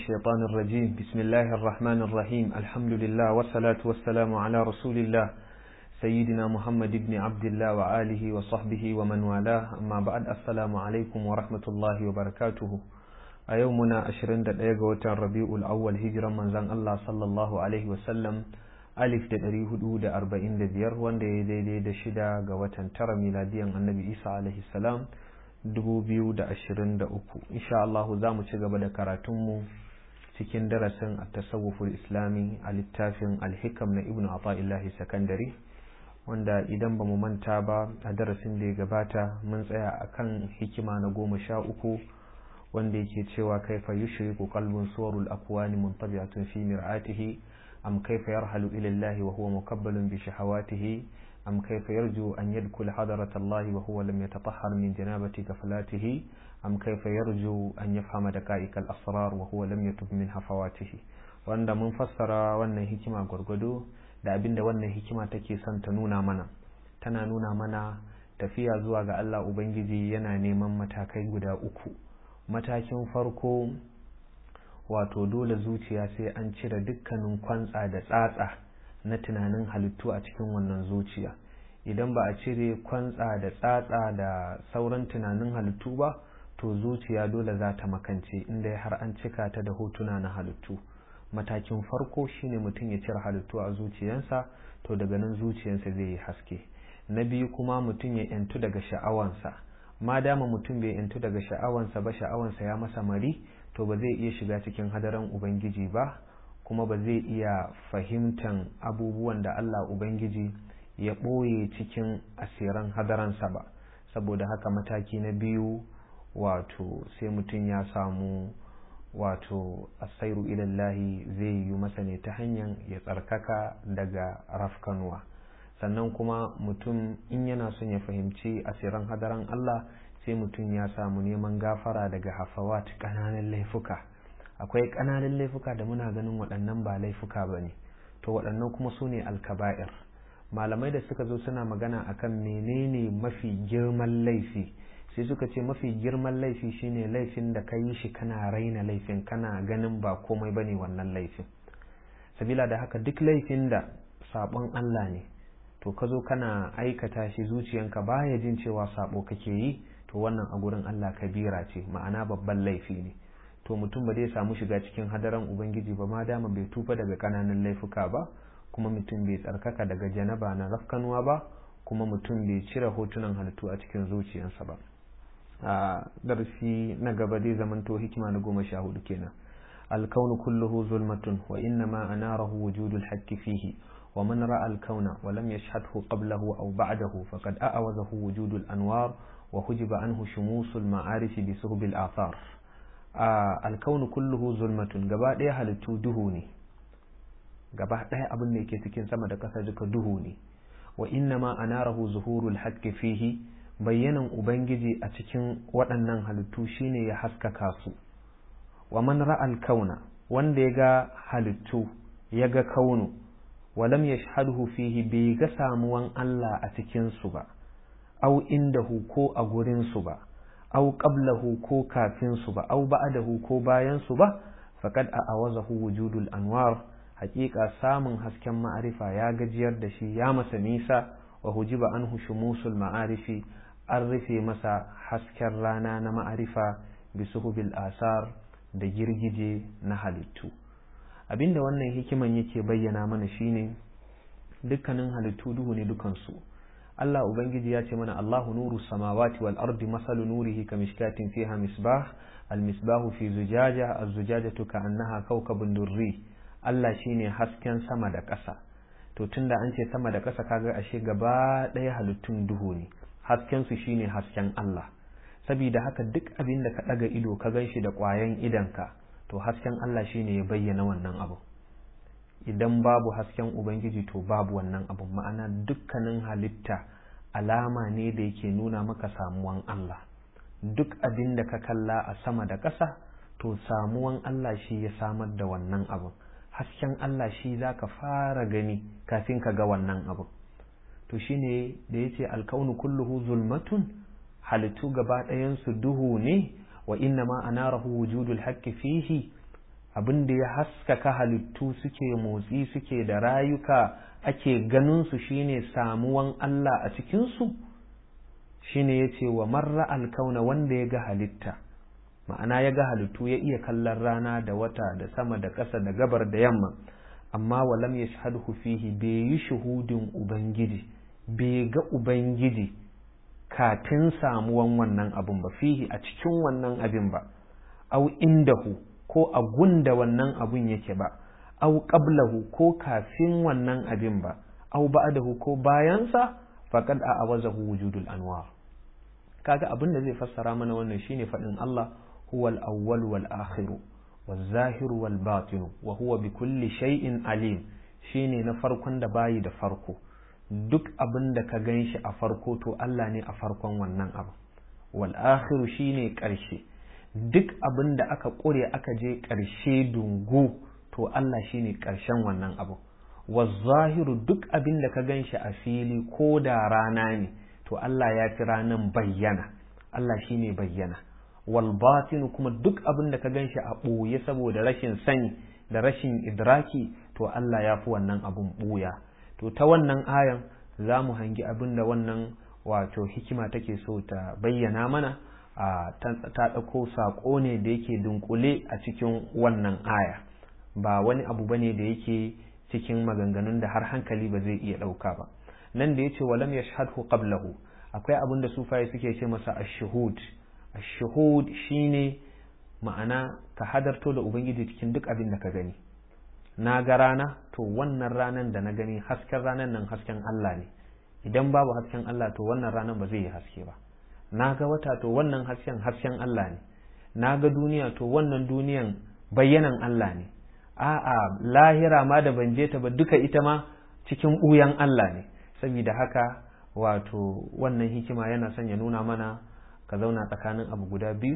الشيطان الرجيم بسم الله الرحمن الرحيم الحمد لله والصلاة والسلام على رسول الله سيدنا محمد بن عبد الله وآله وصحبه ومن والاه أما بعد السلام عليكم ورحمة الله وبركاته a yau muna 21 ga watan rabi'ul awwal hijiran manzon Allah sallallahu alaihi wasallam alif da ɗari hudu da arba'in da biyar wanda ya daidai da shida ga watan tara miladiyan annabi isa alaihi salam dubu biyu da ashirin da uku insha Allahu za mu ci gaba da karatunmu cikin darasin a tasawuful islami a littafin alhikam na ibnu ata'illahi sakandare wanda idan ba mu manta ba a darasin da ya gabata mun tsaya akan hikima na goma sha uku wanda yake cewa kaifa yushriku qalbun suwarul akwani muntabi'atun fi mir'atihi am kaifa yarhalu ila Allah wa huwa mukabbalun bi shahawatihi am kaifa yarju an yadkhul hadarat Allah wa huwa lam yatatahhar min janabati ghaflatihi am kaifa yarju an yafhama daqa'iq al-asrar wa huwa lam yatub min hafawatihi wanda mun fassara wannan hikima gwargwado da abinda wannan hikima take son ta nuna mana tana nuna mana tafiya zuwa ga Allah Ubangiji yana neman matakai guda uku matakin farko wato dole zuciya sai an cire dukkanin kwantsa da tsatsa na tunanin halittu a cikin wannan zuciya idan ba a cire kwantsa da tsatsa da sauran tunanin halittu ba to zuciya dole za ta makance inda har an cika ta da hotuna na halittu matakin farko shine mutum ya cire halittu a zuciyansa to daga nan zuciyansa zai yi haske na biyu kuma mutum ya yantu daga sha'awansa ma dama mutum bai yantu daga sha'awansa ba sha'awansa ya masa mari to ba zai iya shiga cikin hadaran ubangiji ba kuma ba zai iya fahimtan abubuwan da Allah ubangiji ya ɓoye cikin asiran hadaransa ba saboda haka mataki na biyu wato sai mutum ya samu wato asairu ilallahi zai yi masa ne ta hanyar ya tsarkaka daga rafkanuwa sannan kuma mutum in yana son ya fahimci asiran hadaran Allah sai mutum ya samu neman gafara daga hafawat ƙananan laifuka akwai ƙananan laifuka da muna ganin waɗannan ba laifuka ba ne to waɗannan kuma su ne alkaba'ir malamai da suka zo suna magana akan menene mafi girman laifi sai suka ce mafi girman laifi shine laifin da ka yi shi kana raina laifin kana ganin ba komai bane wannan laifin sabila da haka duk laifin da sabon Allah ne to ka zo kana aikata shi zuciyanka baya jin cewa sabo kake yi to wannan a gurin Allah kabira ce ma'ana babban laifi ne to mutum ba zai samu shiga cikin hadaran ubangiji ba ma dama bai tufa daga kananan laifuka ba kuma mutum bai tsarkaka daga janaba na rafkanuwa ba kuma mutum bai cire hotunan halittu a cikin zuciyarsa ba a darasi na gaba zai zamanto hikima na goma sha hudu kenan الكون كله ظلمة وإنما أناره وجود الحق فيه ومن رأى الكون ولم يشهده قبله أو بعده فقد أعوزه وجود الأنوار وحجب عنه شموس المعارف بسهب الآثار آه الكون كله ظلمة gaba ɗaya halittu duhu ne gaba ɗaya abin da yake cikin sama da ƙasa duka duhu ne wa inna ma anarahu zuhurul haqqi fihi bayyanan ubangiji a cikin waɗannan halittu shine ya haskaka su wa man ra'al kauna wanda ya ga halittu ya ga kaunu walam yashhadhu fihi bai ga samuwan Allah a cikin su ba au indahu ko a gurin su ba au qablahu ko kafin su ba au ba'dahu ko bayan su ba faqad a'awazahu wujudul anwar haƙiƙa samun hasken ma'arifa ya gajiyar da shi ya masa nisa wa hujiba anhu shumusul ma'arifi an rufe masa hasken rana na ma'arifa bisuhubil asar da girgije na halittu abinda wannan hikiman yake bayyana mana shine dukkanin halittu duhu ne dukansu Allah Ubangiji ya ce mana Allahu nuru samawati wal ardi masalu nurihi ka mishkatin fiha misbah al misbahu fi zujaja az zujajatu ka annaha kawkabun durri Allah shine hasken sama da ƙasa to tunda an ce sama da ƙasa kaga ashe gaba ɗaya halittun duhu ne hasken su shine hasken Allah saboda haka duk abin da ka ɗaga ido ka gan shi da ƙwayan idonka to hasken Allah shine ya bayyana wannan abu idan babu hasken Ubangiji to babu wannan abu ma'ana dukkanin halitta alama ne da yake nuna maka samuwan Allah duk abin da ka kalla a sama da ƙasa to samuwan Allah shi ya samar da wannan abu hasken Allah shi za ka fara gani kafin ka ga wannan abu to shine da yace alkaunu kulluhu zulmatun halittu gaba ɗayansu duhu ne wa inna ma anarahu wujudul haqqi fihi abin da ya haskaka halittu suke motsi suke da rayuka ake ganin su shine samuwan Allah a cikinsu shine ya ce wa marra alkauna wanda ya ga halitta ma'ana ya ga halittu ya iya kallon rana da wata da sama da ƙasa da gabar da yamma amma walam ya shahadu fihi bai yi shuhudin ubangiji bai ga ubangiji kafin samuwan wannan abun ba fihi a cikin wannan abin ba au indahu ko a gunda wannan abun yake ba au qablahu ko kafin wannan abin ba au ba'dahu ko bayansa faqad a awazahu wujudul anwar kaga abin da zai fassara mana wannan shine faɗin Allah huwal awwal wal akhiru wal zahiru wal batinu wa huwa bi kulli shay'in alim shine na farkon da bayi da farko duk abin da ka gan shi a farko to Allah ne a farkon wannan abu wal akhiru shine ƙarshe duk abin da aka ƙure aka je ƙarshe dungu to Allah shine ƙarshen wannan abu wal zahiru duk abin da ka gan shi a fili ko da rana ne to Allah ya fi ranan bayyana Allah shine bayyana wal batinu kuma duk abin da ka gan shi a ɓoye saboda rashin sani da rashin idraki to Allah ya fi wannan abun ɓuya to ta wannan ayan za mu hangi abin da wannan wato hikima take so ta bayyana mana a ta ɗauko saƙo ne da yake dunkule a cikin wannan aya ba wani abu ba ne da yake cikin maganganun da har hankali ba zai iya ɗauka ba nan da ya ce walam ya shahadhu qablahu akwai abin da sufaye suke ce masa ashuhud ashuhud shine ma'ana ka hadarto da ubangiji cikin duk abin da ka gani na ga rana to wannan ranan da na gani hasken ranan nan hasken Allah ne idan babu hasken Allah to wannan ranan ba zai yi haske ba na ga wata to wannan hasken hasken Allah ne na ga duniya to wannan duniyan bayyanan Allah ne a'a lahira ma da ban je ta ba duka ita ma cikin ɓuyan Allah ne saboda haka wato wannan hikima yana son ya nuna mana ka zauna tsakanin abu guda biyu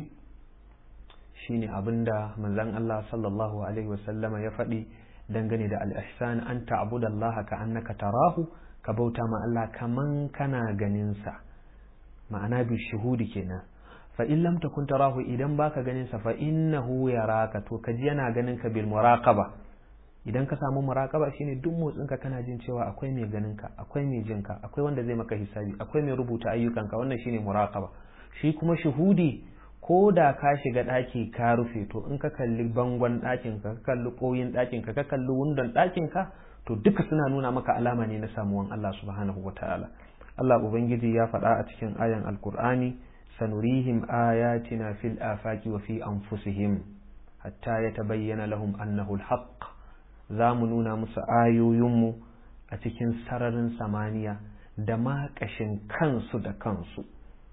shine abinda manzon Allah sallallahu alaihi wasallama ya faɗi dangane da al-ihsan an ta'budu Allah ka annaka tarahu ka bauta ma Allah kaman kana ganin sa ma'ana bi shuhudi kenan fa in lam takun tarahu idan baka ganin sa fa innahu yaraka to kaji yana ganin ka bil muraqaba idan ka samu muraqaba shine duk motsin ka kana jin cewa akwai mai ganin ka akwai mai jin ka akwai wanda zai maka hisabi akwai mai rubuta ayyukan ka wannan shine muraqaba shi kuma shuhudi ko da ka shiga ɗaki ka rufe to in ka kalli bangon ɗakin ka ka kalli ƙoyin ɗakin ka ka kalli wundon ɗakin ka to duka suna nuna maka alama ne na samuwan Allah subhanahu wataala Allah ubangiji ya faɗa a cikin ayan alkur'ani sanurihim ayatina fil afaki wa fi anfusihim hatta yatabayyana lahum annahu alhaq za mu nuna musu ayoyinmu a cikin sararin samaniya da ma ƙashin kansu da kansu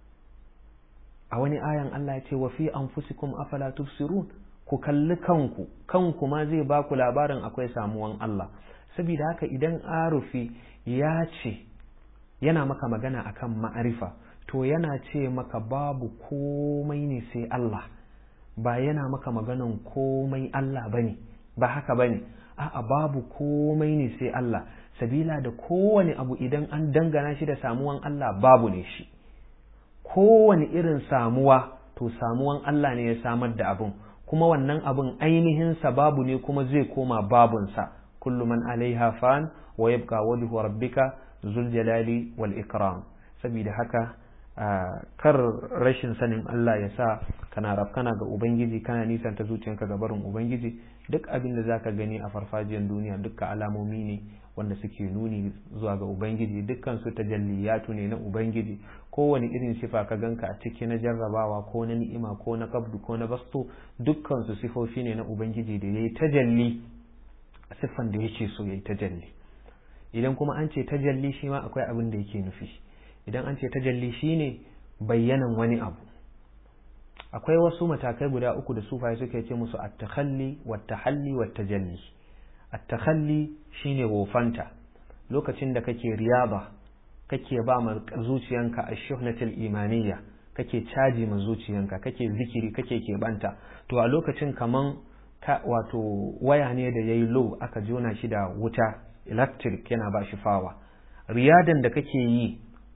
a wani ayan Allah ya ce wa fi anfusikum afala tubsirun ku kalli kanku kanku ma zai ba ku labarin akwai samuwan Allah saboda haka idan arufi ya ce yana maka magana akan ma'arifa to yana ce maka babu komai ne sai Allah ba yana maka maganan komai Allah bane ba haka bane a'a babu komai ne sai Allah sabila da kowane abu idan an dangana shi da samuwan Allah babu ne shi kowane irin samuwa to samuwan Allah ne ya samar da abun kuma wannan abun ainihin babu ne kuma zai koma babunsa kullu man alaiha fan wa yabqa wajhu rabbika zul jalali wal ikram saboda haka kar rashin sanin Allah ya sa kana rafkana ga ubangiji kana nisanta zuciyanka ga barin ubangiji duk abin da zaka gani a farfajiyar duniya dukkan alamomi ne wanda suke nuni zuwa ga ubangiji dukkan su tajalliyatu ne na ubangiji kowane irin sifa ka ganka a ciki na jarrabawa ko na ni'ima ko na kabdu ko na basto dukkan su sifofi ne na ubangiji da yayi tajalli siffan da yake so yayi tajalli idan kuma an ce tajalli shi ma akwai abin da yake nufi idan an ce tajalli shine bayyanan wani abu akwai wasu matakai guda uku da sufaye suke ce musu at-takhalli wat-tahalli wat-tajalli at-takhalli shine wofanta lokacin da kake riyaba kake ba ma zuciyanka ash-shuhnatul imaniyya kake caji ma zuciyanka kake zikiri kake keɓanta to a lokacin kaman ka wato waya ne da yayi low aka jona shi da wuta electric yana ba shi fawa riyadan da kake yi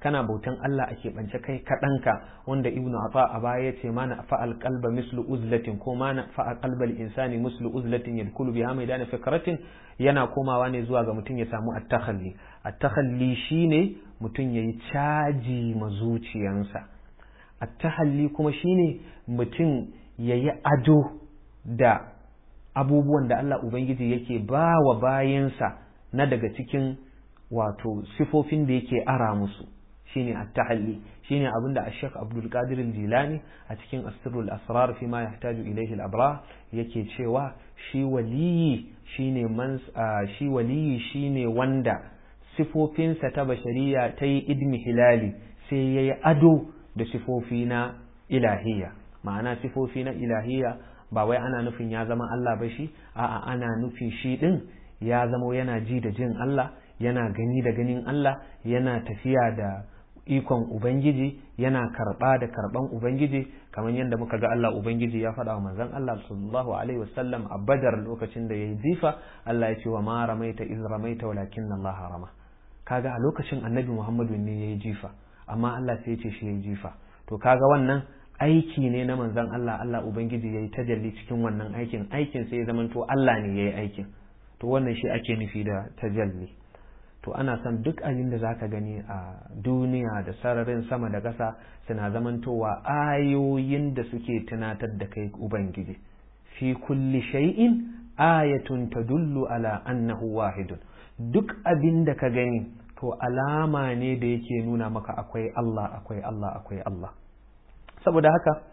kana bautan Allah a keɓance kai kaɗanka wanda ibnu afa a baya ya ce mana fa'al qalba mislu uzlatin ko mana fa'al qalbal insani mislu uzlatin yadkhulu biha maidana fikratin yana komawa ne zuwa ga mutum ya samu at-takhalli at-takhalli shine mutum yayi caji ma zuciyansa at-tahalli kuma shine mutum yayi ado da abubuwan da Allah ubangiji yake ba wa bayansa na daga cikin wato sifofin da yake ara musu shine at-tahalli shine abinda Sheikh Abdul Qadir Jilani a cikin Asrul Asrar fi ma yahtaju ilayhi al-abrar yake cewa shi waliyi shine man shi waliyi shine wanda sifofinsa ta bashariya ta yi idmi hilali sai yayi ado da sifofi na ilahiyya ma'ana sifofi na ilahiyya ba wai ana nufin ya zama Allah ba shi a'a ana nufin shi din ya zama yana ji da jin Allah yana gani da ganin Allah yana tafiya da ikon Ubangiji yana karɓa da karɓan Ubangiji kamar yadda muka ga Allah Ubangiji ya faɗa wa manzon Allah sallallahu alaihi wasallam a Badar lokacin da yayi jifa Allah ya ce wa ma ramaita iz ramaita walakin Allah rama kaga a lokacin Annabi Muhammadu ne yayi jifa amma Allah sai ya ce shi yayi jifa to kaga wannan aiki ne na manzon Allah Allah Ubangiji yayi tajalli cikin wannan aikin aikin sai ya zamanto Allah ne yayi aikin to wannan shi ake nufi da tajalli to ana son duk abin da zaka gani a duniya da sararin sama da ƙasa suna zamantowa ayoyin da suke tunatar da kai ubangiji fi kulli shay'in ayatun tadullu ala annahu wahidun duk abin da ka gani to alama ne da yake nuna maka akwai Allah akwai Allah akwai Allah saboda haka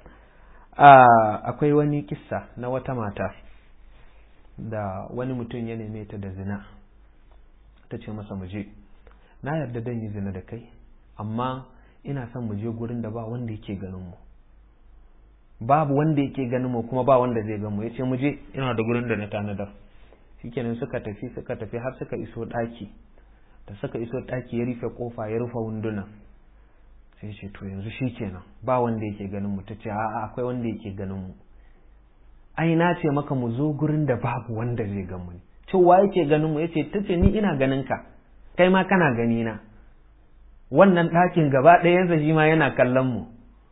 akwai wani kissa na wata mata da wani mutum ya neme ta da zina ta ce masa muje na yarda dan yi zina da kai amma ina son mu je gurin da ba wanda yake ganin mu babu wanda yake ganin mu kuma ba wanda zai gan mu yace mu je ina da gurin da na tanadar shikenan suka tafi suka tafi har suka iso daki da suka iso daki ya rufe kofa ya rufe wunduna sai ce to yanzu shikenan ba wanda yake ganin mu tace a'a akwai wanda yake ganin mu ai na ce maka mu zo gurin da babu wanda zai gan mu cewa yake ganin mu yace tace ni ina ganin ka kai ma kana gani na wannan ɗakin gaba ɗayansa shi ma yana kallon mu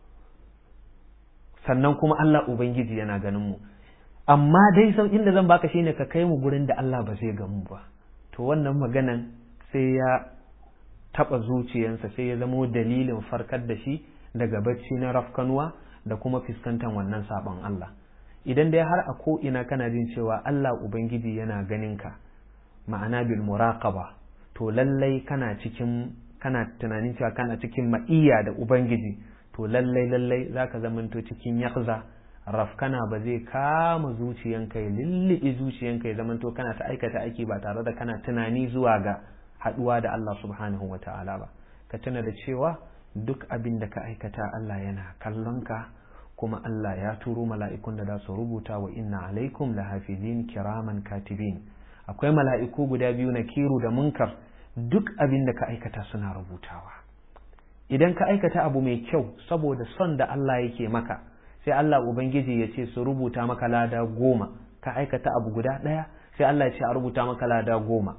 sannan kuma Allah ubangiji yana ganin mu amma dai sau inda zan baka shine ka kai mu gurin da Allah ba zai gan mu ba to wannan maganan sai ya taɓa zuciyansa sai ya zamo dalilin farkar da shi daga bacci na rafkanuwa da kuma fuskantar wannan sabon Allah idan dai har a ko ina kana jin cewa Allah Ubangiji yana ganin ka ma'ana bil muraqaba to lallai kana cikin kana tunanin cewa kana cikin ma'iyya da Ubangiji to lallai lallai zaka zamanto cikin yakza rafkana ba zai kama zuciyanka ya lullubi zuciyanka ya zamanto kana ta aikata aiki ba tare da kana tunani zuwa ga haduwa da Allah subhanahu wa ta'ala ba ka tuna da cewa duk abin da ka aikata Allah yana kallon ka kuma Allah ya turo mala'ikun da za su rubuta wa inna alaikum la hafizin kiraman katibin akwai mala'iku guda biyu na kiru da munkar duk abin da ka aikata suna rubutawa idan ka aikata abu mai kyau saboda son da Allah yake maka sai Allah Ubangiji ya ce su rubuta maka lada goma ka aikata abu guda ɗaya sai Allah ya ce a rubuta maka lada goma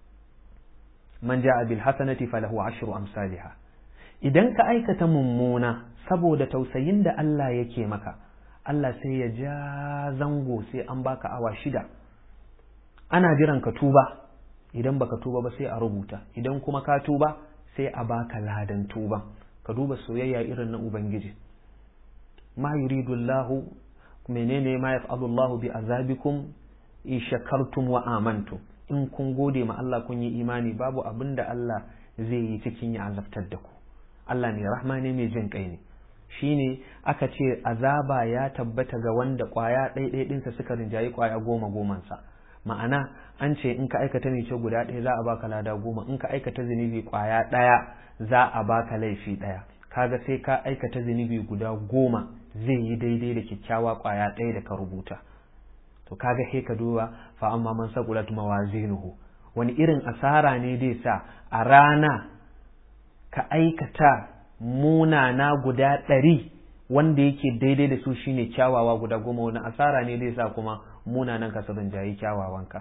man ja'a bil hasanati falahu ashru amsalha idan ka aikata mummuna saboda tausayin da Allah yake maka Allah sai ya ja zango sai an baka awa shida ana jiran ka tuba idan baka tuba ba sai a rubuta idan kuma ka tuba sai a baka ladan tuba ka duba soyayya irin na ubangiji ma yuridu Allahu menene ma yaf'alu Allahu bi azabikum in shakartum wa amantum in kun gode ma Allah kun yi imani babu abin da Allah zai yi cikin ya azabtar da ku Allah ne rahma ne mai jin kai ne shine aka ce azaba ya tabbata ga wanda kwaya ɗaiɗai ɗinsa suka rinjayi kwaya goma gomansa ma'ana an ce in ka aikata ne ce guda ɗaya za a baka lada goma in ka aikata zunubi kwaya ɗaya za a baka laifi ɗaya kaga sai ka aikata zunubi guda goma zai yi daidai da kyakkyawa kwaya ɗaya da ka rubuta to kaga sai ka duba fa amma man saqulat mawazinuhu wani irin asara ne dai sa a rana ka aikata munana guda ɗari wanda yake daidai da su shine kyawawa guda goma wani asara ne dai sa kuma munanan ka su jayi kyawawanka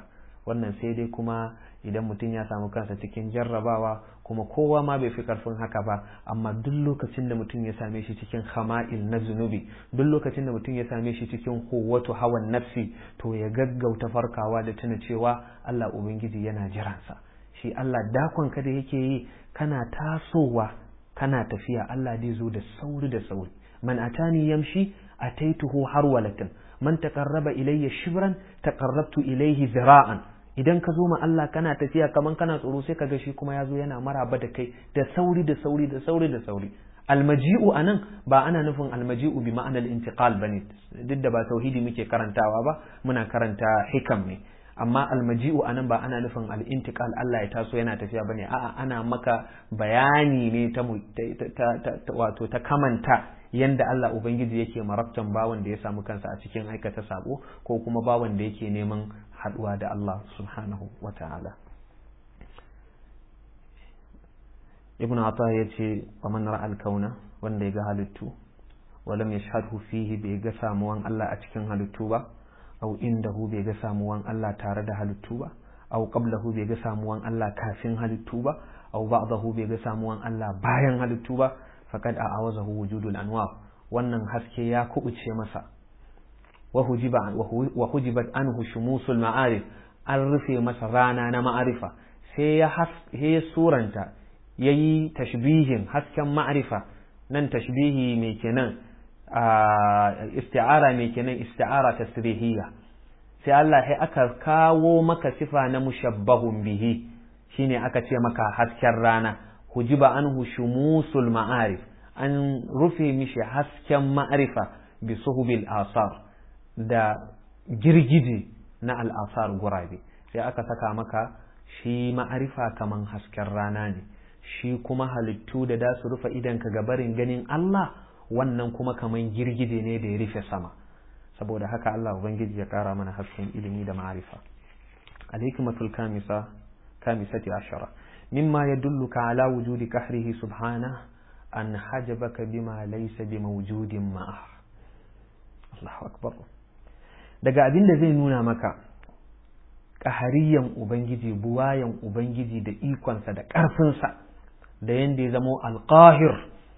wannan sai dai kuma idan mutum ya samu kansa cikin jarrabawa kuma kowa ma bai fi karfin haka ba amma duk lokacin da mutum ya same shi cikin hama'il na zunubi duk lokacin da mutum ya same shi cikin kowatu hawan nafsi to ya gaggauta farkawa da tuna cewa Allah ubangiji yana jiransa shi Allah dakon ka da yake yi kana tasowa kana tafiya Allah zai zo da sauri da sauri man atani yamshi ataituhu harwalatan man taqarraba ilayya shibran taqarrabtu ilayhi zira'an idan ka zo ma Allah kana tafiya kaman kana tsoro sai kaga shi kuma ya zo yana maraba da kai da sauri da sauri da sauri da sauri almaji'u anan ba ana nufin almaji'u bi ma'anar intiqal bane duk da ba tauhidi muke karantawa ba muna karanta hikam ne amma almaji'u anan ba ana nufin al-intiqal Allah ya taso yana tafiya bane a'a ana maka bayani ne ta wato ta kamanta yanda Allah ubangiji yake marabtan bawan da ya samu kansa a cikin aikata sabo ko kuma bawan da yake neman haduwa da Allah subhanahu wa ta'ala ibn Ata ya ce wa man ra'al kauna wanda ya ga halittu walam yashhadhu fihi bai ga samuwan Allah a cikin halittu ba aw indahu bai ga samuwan Allah tare da halittu ba aw qablahu bai ga samuwan Allah kafin halittu ba aw ba'dahu bai ga samuwan Allah bayan halittu ba faqad a'awazahu wujudul anwar wannan haske ya kubuce masa wa hujiba wa hujibat anhu shumusul ma'arif an rufe masa rana na ma'arifa sai ya ya suranta yayi tashbihin hasken ma'arifa nan tashbihi mai kenan isti'ara mai kenan isti'ara tasrihiyya sai Allah sai aka kawo maka sifa na mushabbahun bihi shine aka ce maka hasken rana hujiba anhu shumusul ma'arif an rufe mishi hasken ma'arifa bi suhubil asar da girgije na al'asar gurabe sai aka saka maka shi ma'arifa kaman hasken rana ne shi kuma halittu da da su rufe idanka ga barin ganin Allah wannan kuma kaman girgije ne da ya rufe sama saboda haka Allah ubangiji ya kara mana hasken ilimi da ma'arifa al-hikmatul kamisa kamisati ashara mimma yadulluka ala wujudi kahrihi subhanahu an hajabaka bima laysa bimawjudin ma'ah Allahu akbar daga abin da zai nuna maka ƙahariyan ubangiji buwayan ubangiji da ikonsa da ƙarfinsa da yadda ya zamo alƙahir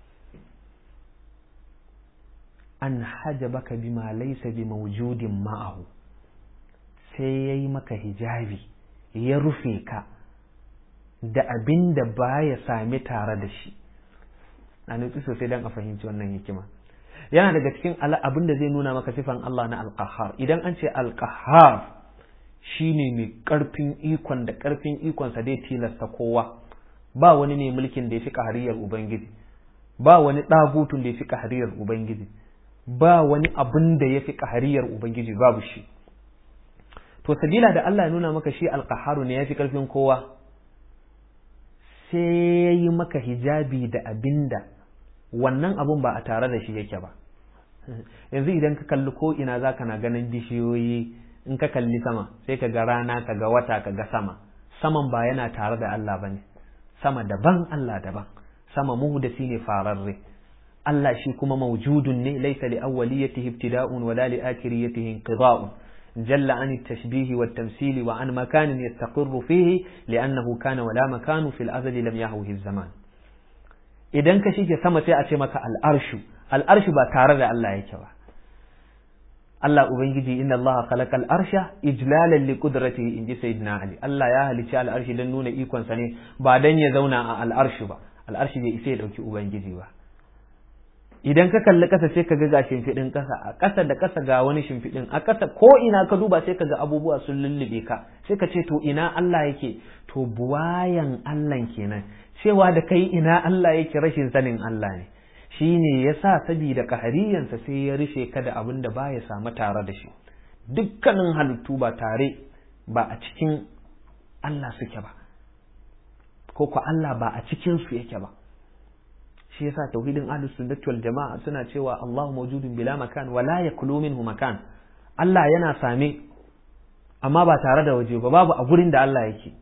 an hajabaka bima laysa bimawjudin ma'ahu sai yayi maka hijabi ya rufe ka da abin da baya sami tare da shi a nutsu sosai don a fahimci wannan hikima yana daga cikin abin da zai nuna maka sifan Allah na alƙahar idan an ce alƙahar shine mai ƙarfin ikon da ƙarfin ikonsa dai tilasta kowa ba wani ne mulkin da ya fi ƙahariyar ubangiji ba wani ɗagutun da ya fi ƙahariyar ubangiji ba wani abin da ya fi ƙahariyar ubangiji babu shi to sabila da Allah ya nuna maka shi alƙaharu ne ya fi ƙarfin kowa sai ya yi maka hijabi da abinda wannan abun ba a tare da shi yake ba yanzu idan ka kalli ko ina za ka na ganin bishiyoyi in ka kalli sama sai ka ga rana ka ga wata ka ga sama saman ba yana tare da Allah ba ne sama daban Allah daban sama muhdasi ne fararre Allah shi kuma mawjudun ne laysa li awwaliyatihi ibtida'un wala li akhiriyatihi inqida'un جل عن التشبيه والتمثيل وعن مكان يستقر فيه لأنه كان ولا مكان في الأزل لم يهوه الزمان idan ka shige sama sai a ce maka al'arshu al'arshu ba tare da Allah yake ba Allah ubangiji inna Allah khalaqa al'arsha ijlalan li qudratihi inji sayyidina Ali Allah ya halicci al'arshi dan nuna ikon sa ne ba dan ya zauna a al'arshu ba al'arshi bai isa ya dauki ubangiji ba idan ka kalli ƙasa sai ka ga ga shimfiɗin ƙasa a ƙasa da ƙasa ga wani shimfiɗin a ƙasa ko ina ka duba sai ka ga abubuwa sun lullube ka sai ka ce to ina Allah yake to buwayan Allah kenan cewa da kai ina Allah yake rashin sanin Allah ne shi ne ya sa sabida kahariyansa sai ya rufe ka da abin da ba ya samu tare da shi dukkanin halittu ba tare ba a cikin Allah suke ba ko ko Allah ba a cikin su yake ba shi yasa tauhidin ahlus sunnati wal jama'a suna cewa Allahu mawjudun bila makan wa la yakulu minhu makan Allah yana same amma ba tare da waje ba babu a gurin da Allah yake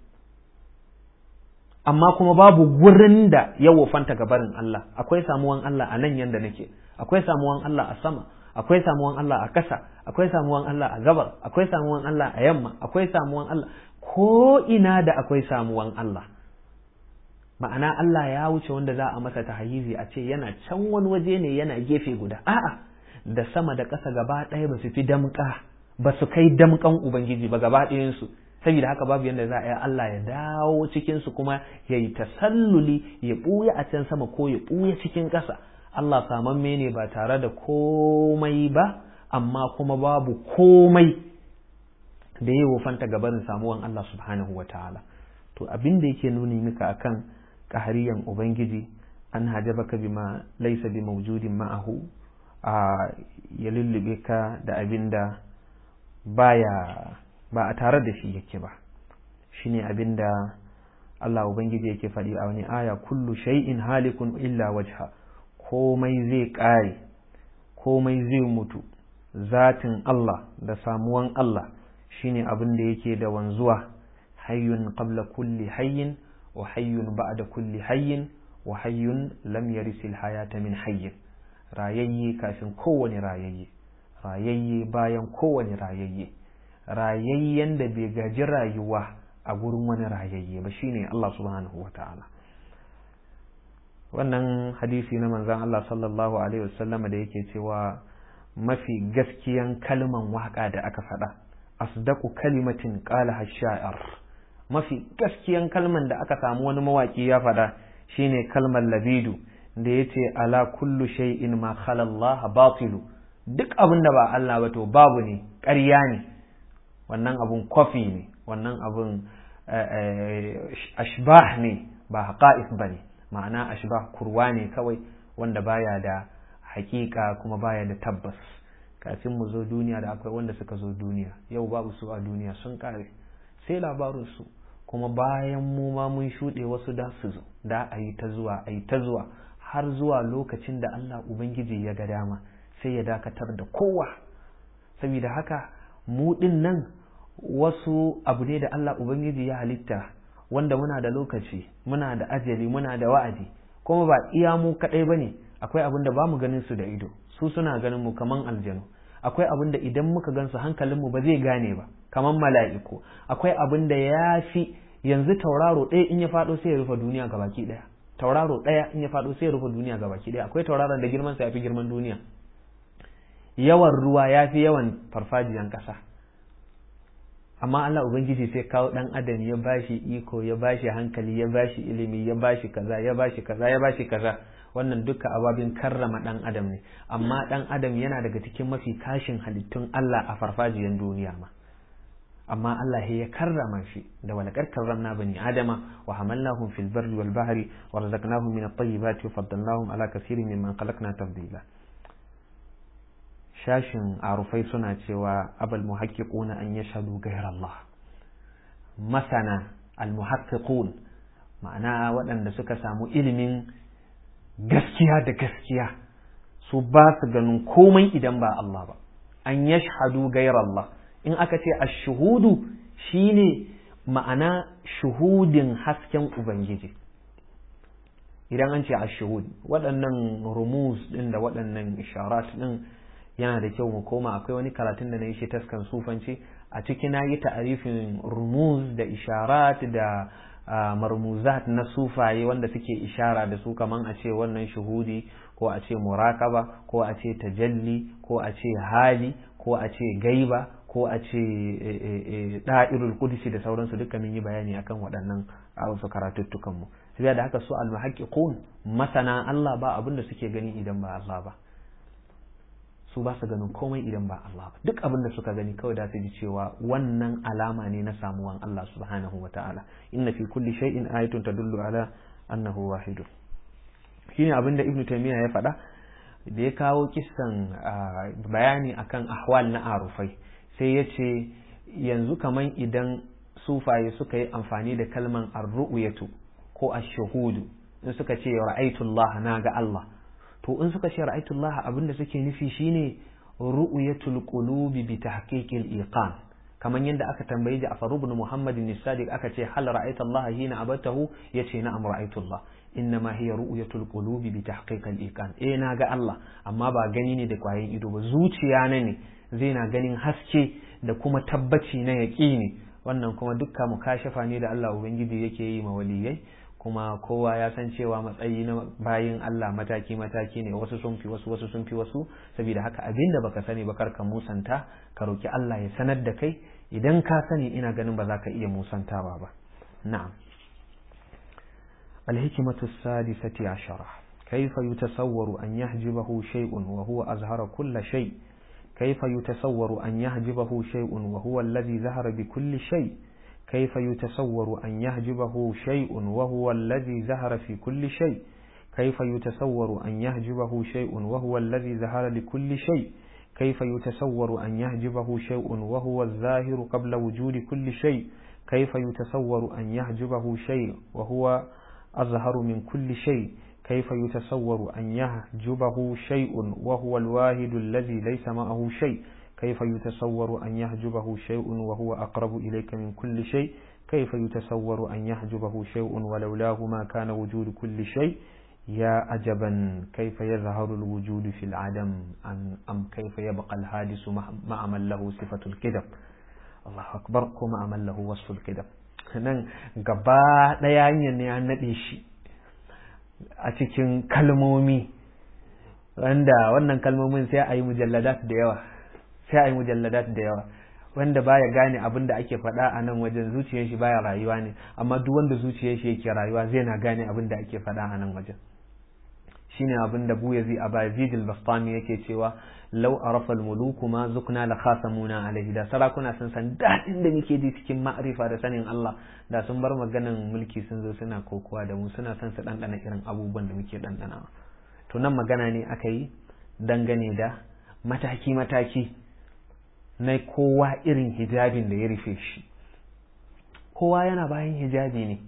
amma kuma babu gurin da ya wofanta ga barin Allah akwai samuwan Allah a nan yanda nake akwai samuwan Allah a sama akwai samuwan Allah a kasa akwai samuwan Allah a gabar akwai samuwan Allah a yamma akwai samuwan Allah ko ina da akwai samuwan Allah ma'ana Allah ya wuce wanda za a masa tahayyizi a ce yana can wani waje ne yana gefe guda a'a da sama da ƙasa gaba ɗaya ba su fi damƙa ba su kai damƙan ubangiji ba gaba ɗayansu saboda haka babu yadda za a yi Allah ya dawo cikinsu kuma ya yi tasalluli ya ɓuya a can sama ko ya ɓuya cikin ƙasa Allah samamme ne ba tare da komai ba amma kuma babu komai da ya wofanta gabanin samuwan Allah subhanahu wa ta'ala to abin da yake nuni maka akan ƙahariyan ubangiji an hajabaka bima laisa bi mawjudin ma'ahu a ya lullube ka da abin da baya ba a tare da shi yake ba shine abin da Allah ubangiji yake faɗi a wani aya kullu shay'in halikun illa wajha komai zai ƙare komai zai mutu zatin Allah da samuwan Allah shine abin da yake da wanzuwa hayyun qabla kulli hayyin wa hayyun ba'da kulli hayyin wa hayyun lam yarisil hayata min hayyin rayayye kafin kowane rayayye rayayye bayan kowane rayayye rayayyen da bai gaji rayuwa a gurin wani rayayye ba shine Allah subhanahu wa ta'ala wannan hadisi na manzan Allah sallallahu alaihi wasallam da yake cewa mafi gaskiyan kalman waka da aka faɗa asdaqu kalimatin qala sha'ir mafi gaskiyan kalman da aka samu wani mawaki ya faɗa shine kalmar labidu da yace ala kullu shay'in ma khala Allah batilu duk abin da ba Allah ba to babu ne ƙarya ne wannan abun kofi ne wannan abun ashbah ne ba haqa'is bane ma'ana ashbah kurwa ne kawai wanda baya da hakika kuma baya da tabbas kafin mu zo duniya da akwai wanda suka zo duniya yau babu su a duniya sun kare sai labarin su kuma bayan mu ma mun shuɗe wasu da su zo da a yi ta zuwa a yi ta zuwa har zuwa lokacin da Allah Ubangiji ya ga dama sai ya dakatar da kowa saboda haka mu ɗin nan wasu abu ne da Allah Ubangiji ya halitta wanda muna da lokaci muna da ajali muna da wa'adi kuma ba iya mu kaɗai ba ne akwai abin da ba mu ganin su da ido su suna ganin mu kaman aljanu akwai abin da idan muka gansu hankalinmu ba zai gane ba kaman mala'iku akwai abin da ya fi yanzu tauraro ɗaya in ya faɗo sai ya rufe duniya ga baki ɗaya tauraro ɗaya in ya faɗo sai ya rufe duniya ga baki ɗaya akwai tauraron da girman sa ya fi girman duniya yawan ruwa ya fi yawan farfajiyan ƙasa amma Allah Ubangiji sai kawo ɗan adam ya bashi iko ya bashi hankali ya bashi ilimi ya bashi kaza ya bashi kaza ya bashi kaza wannan duka ababin karrama ɗan adam ne amma ɗan adam yana daga cikin mafi kashin halittun Allah a farfajiyan duniya ma amma Allah ya karrama shi da walakar karramna bani adama wa hamalnahum fil barri wal bahri wa razaqnahum min at-tayyibati wa faddalnahum ala kaseerin mimman khalaqna tafdila shashin arufai suna cewa abal muhaqqiquna an yashhadu ghayra Allah masana al muhaqqiqun ma'ana waɗanda suka samu ilimin gaskiya da gaskiya su ba su ganin komai idan ba Allah ba an yashhadu ghayra Allah in aka ce ashuhudu shine ma'ana shuhudin hasken ubangiji idan an ce ashuhud waɗannan rumuz ɗin da waɗannan isharat ɗin yana da kyau mu koma akwai wani karatun da na yi shi taskan sufanci a ciki na yi ta'arifin rumuz da isharat da marmuzat na sufaye wanda suke ishara da su kaman a ce wannan shuhudi ko a ce murakaba ko a ce tajalli ko a ce hali ko a ce gaiba ko a ce da'irul kudusi da sauransu duka mun yi bayani akan waɗannan a wasu karatuttukan mu sai da haka su almuhaqqiqun masana Allah ba abin da suke gani idan ba Allah ba su ba su ganin komai idan ba Allah ba duk abin da suka gani kawai da su ji cewa wannan alama ne na samuwan Allah subhanahu wa ta'ala inna fi kulli shay'in ayatun tadullu ala annahu wahidun shine abin da ibnu taymiya ya faɗa da ya kawo kissan bayani akan ahwal na arufai sai ya ce yanzu kaman idan sufaye suka yi amfani da kalman arru'yatu ko ash-shuhudu in suka ce ra'aytullah na ga Allah to in suka ce ra'aytullah abinda suke nufi shine ru'yatul qulubi bi tahqiqil iqan kaman yadda aka tambayi Ja'far ibn Muhammad as-Sadiq aka ce hal ra'aita Allah hina abatahu yace na'am ra'aytullah innama hiya ru'yatul qulubi bi tahqiqil iqan eh na ga Allah amma ba gani ne da kwayan ido ba zuciya na ne zai na ganin haske da kuma tabbaci na yaƙini wannan kuma dukka mukashafa ne da Allah ubangiji yake yi ma waliyai kuma kowa ya san cewa matsayi na bayin Allah mataki mataki ne wasu sun fi wasu wasu sun fi wasu saboda haka abin da baka sani ba kar ka musanta ka roki Allah ya sanar da kai idan ka sani ina ganin ba za ka iya musantawa ba na'am الحكمة السادسة عشرة كيف يتصور أن يحجبه شيء وهو أظهر كل شيء كيف يتصور أن يحجبه شيء وهو الذي ظهر بكل شيء كيف يتصور أن يحجبه شيء وهو الذي ظهر في كل شيء كيف يتصور أن يحجبه شيء وهو الذي ظهر لكل شيء كيف يتصور أن يحجبه شيء وهو الظاهر قبل وجود كل شيء كيف يتصور أن يحجبه شيء وهو أظهر من كل شيء كيف يتصور أن يحجبه شيء وهو الواحد الذي ليس معه شيء كيف يتصور أن يحجبه شيء وهو أقرب إليك من كل شيء كيف يتصور أن يحجبه شيء ولولاه ما كان وجود كل شيء يا عجبا كيف يظهر الوجود في العدم أم كيف يبقى الحادث مع من له صفة الكذب الله أكبر كما من له وصف الكذب nan gaba ɗaya hanyar ne an naɗe shi a cikin kalmomi wanda wannan kalmomin sai a yi mujalladat da yawa sai a yi mujalladat da yawa wanda baya gane abin da ake faɗa a nan wajen zuciyar shi baya rayuwa ne amma duk wanda zuciyar shi yake rayuwa zai na gane abin da ake faɗa a nan wajen shine abin da bu yazi abazid al-bastami yake cewa law arafa al-muluku ma zukna la khasamuna alaihi da sarakuna sun san dadin da muke ji cikin ma'rifa da sanin Allah da sun bar maganan mulki sun zo suna kokowa da mu suna son su dandana irin abubuwan da muke dandana to nan magana ne aka yi dangane da mataki mataki na kowa irin hijabin da ya rufe shi kowa yana bayan hijabi ne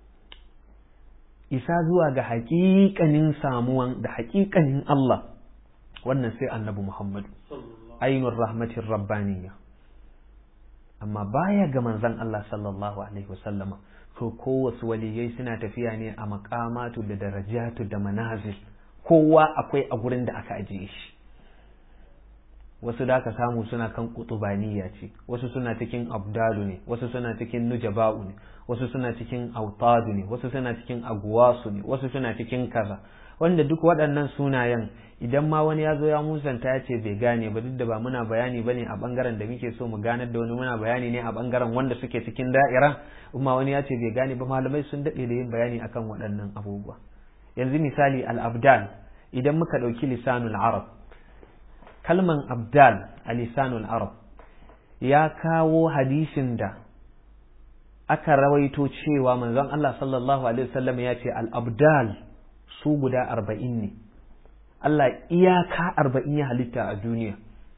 isa zuwa ga haƙiƙanin samuwan da haƙiƙanin Allah wannan sai annabi Muhammadu ainun rahmatin rabbaniya amma baya ga manzan Allah sallallahu alaihi wasallama to kowace waliyai suna tafiya ne a makamatu da darajatu da manazil kowa akwai a gurin da aka ajiye shi wasu da aka samu suna kan kutubaniya ce wasu suna cikin abdalu ne wasu suna cikin nujaba'u ne wasu suna cikin autadu ne wasu suna cikin aguwasu ne wasu suna cikin kaza wanda duk waɗannan sunayen idan ma wani ya zo ya musanta ya ce bai gane ba duk da ba muna bayani bane a bangaren da muke so mu ganar da wani muna bayani ne a bangaren wanda suke cikin da'ira amma wani ya ce bai gane ba malamai sun daɗe da yin bayani akan waɗannan abubuwa yanzu misali al-abdal idan muka ɗauki lisanul arab kalman abdal a lisanul arab ya kawo hadisin da aka rawaito cewa manzon Allah sallallahu alaihi wasallam ya ce al-abdal su guda arba'in ne Allah iyaka arba'in ya halitta a duniya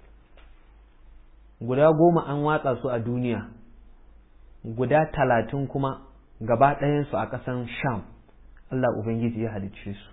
guda goma an watsa su a duniya guda talatin kuma gaba ɗayansu a ƙasan sham Allah Ubangiji ya halicce su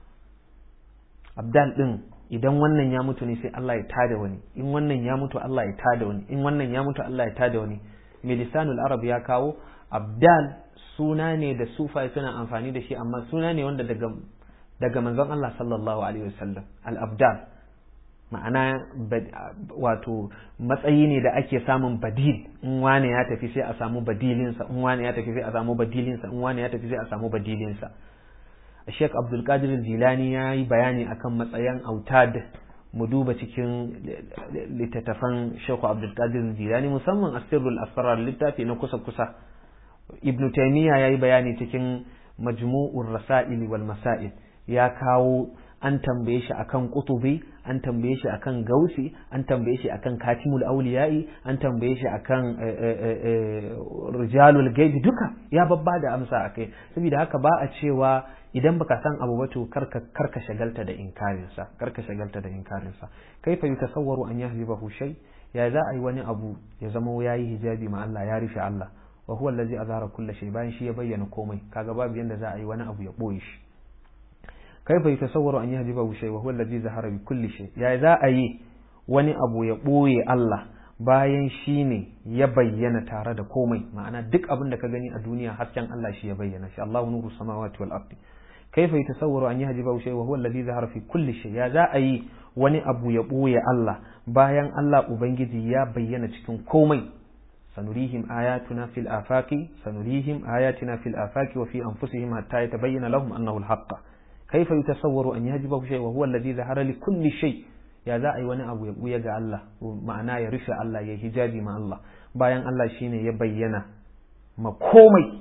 abdal ɗin idan wannan ya mutu ne sai Allah ya tada wani in wannan ya mutu Allah ya tada wani in wannan ya mutu Allah ya tada wani milisanul arab ya kawo abdal suna ne da sufai suna amfani da shi amma suna ne wanda daga daga manzon Allah sallallahu alaihi wasallam al-abdal ma'ana wato matsayi ne da ake samun badil in wane ya tafi sai a samu badilinsa in wane ya tafi sai a samu badilinsa in wane ya tafi sai a samu badilinsa Sheikh Abdul Qadir Jilani ya yi bayani akan matsayin autad mu duba cikin littattafan Sheikh Abdul Qadir Jilani musamman Asirul Asrar littafi na kusa kusa Ibn Taymiyyah ya yi bayani cikin Majmu'ur Rasail wal Masail ya kawo an tambaye shi akan kutubi an tambaye shi akan gausi an tambaye shi akan katimul auliya'i an tambaye shi akan rijalul gaibi duka ya babba da amsa akai saboda haka ba a cewa idan baka san abu ba to karka karka shagalta da inkarin sa karka shagalta da inkarin sa kaifa yutasawwaru an yahjibahu shay ya za a yi wani abu ya zama yayi hijabi ma Allah ya rufe Allah wa huwa allazi azhara kulli shay bayan shi ya bayyana komai kaga babu yanda za a yi wani abu ya boye shi kaifa yatasawwaru an yahjibahu shay wa huwa allazi zahara bi kulli shay ya za a yi wani abu ya boye Allah bayan shi ne ya bayyana tare da komai ma'ana duk abin da ka gani a duniya hasken Allah shi ya bayyana shi Allahu nuru samawati wal ardi kaifa yatasawwaru an yahjibahu shay wa huwa allazi zahara fi kulli shay ya za a yi wani abu ya boye Allah bayan Allah ubangiji ya bayyana cikin komai sanurihim ayatuna fil afaqi sanurihim ayatina fil afaqi wa fi anfusihim hatta yatabayyana lahum annahu al-haqq kaifa yutasawwaru an yajibahu shay wa huwa alladhi zahara li kulli shay ya za a yi wani abu ya buya ga Allah ma'ana ya rufe Allah ya hijabi ma Allah bayan Allah shine ya bayyana ma komai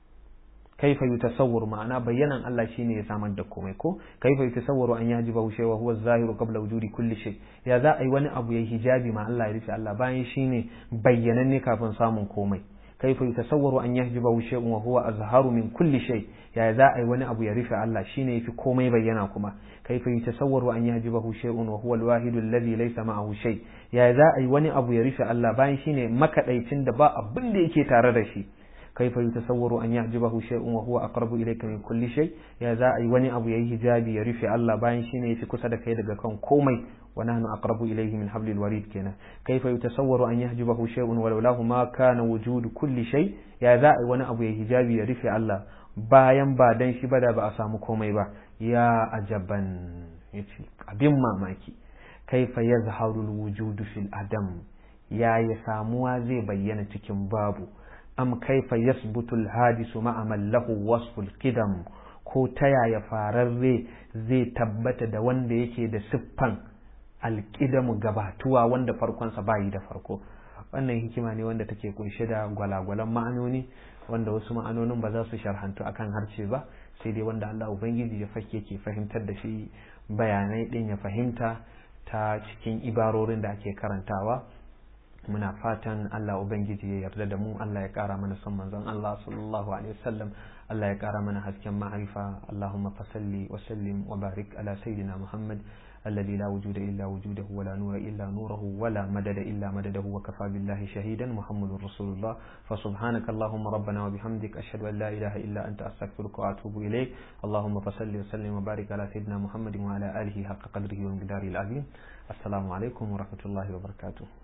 kaifa yutasawwaru ma'ana bayyanan Allah shine ya samar da komai ko kaifa yutasawwaru an yajibahu shay wa huwa az-zahiru qabla wujudi kulli shay ya za a yi wani abu ya hijabi ma Allah ya rufe Allah bayan shine bayyananne kafin samun komai kaifa yutasawwaru an yahjibahu shay'un wa huwa azharu min kulli shay ya za a yi wani abu ya rufe Allah shine yafi komai bayyana kuma kaifa yutasawwaru an yahjibahu shay'un wa huwa al-wahidu alladhi laysa ma'ahu shay ya za a yi wani abu ya rufe Allah bayan shine makadaicin da ba abin da yake tare da shi كيف يتصور أن يعجبه شيء وهو أقرب إليك من كل شيء يا ذا أي وني أبو يهي جابي يرفع الله باين شيني في كسد كيدا كون كومي ونحن أقرب إليه من حبل الوريد كنا كيف يتصور أن يحجبه شيء ولولاه ما كان وجود كل شيء يا ذا أي وني أبو يهي جابي يرفع الله bayan ba dan shi ba da ba a samu komai ba ya ajaban yace abin mamaki kaifa yazharul wujudu fil adam ya ya samuwa zai bayyana cikin babu am kaifa yasbutu alhadisu ma'a man lahu wasful qidam ko ta yaya fararre zai tabbata da wanda yake da siffan alƙidamu gabatuwa wanda farkonsa bayi da farko wannan hikima ne wanda take kunshe da gwalagwalan ma'anoni wanda wasu ma'anonin ba za su sharhantu akan harshe ba sai dai wanda Allah ubangiji ya fake ke fahimtar da shi bayanai din ya fahimta ta cikin ibarorin da ake karantawa muna fatan Allah Ubangiji ya yarda da mu Allah ya ƙara mana son manzon Allah sallallahu alaihi wasallam Allah ya ƙara mana hasken ma'arifa Allahumma fasalli wa sallim wa barik ala sayyidina Muhammad الذي لا وجود إلا وجوده ولا نور إلا نوره ولا مدد إلا مدده وكفى بالله شهيدا محمد رسول الله فسبحانك اللهم ربنا وبحمدك أشهد أن لا إله إلا أنت أستغفرك وأتوب إليك اللهم فصل وسلم وبارك على سيدنا محمد وعلى آله حق قدره ومقداره العظيم السلام عليكم ورحمة الله وبركاته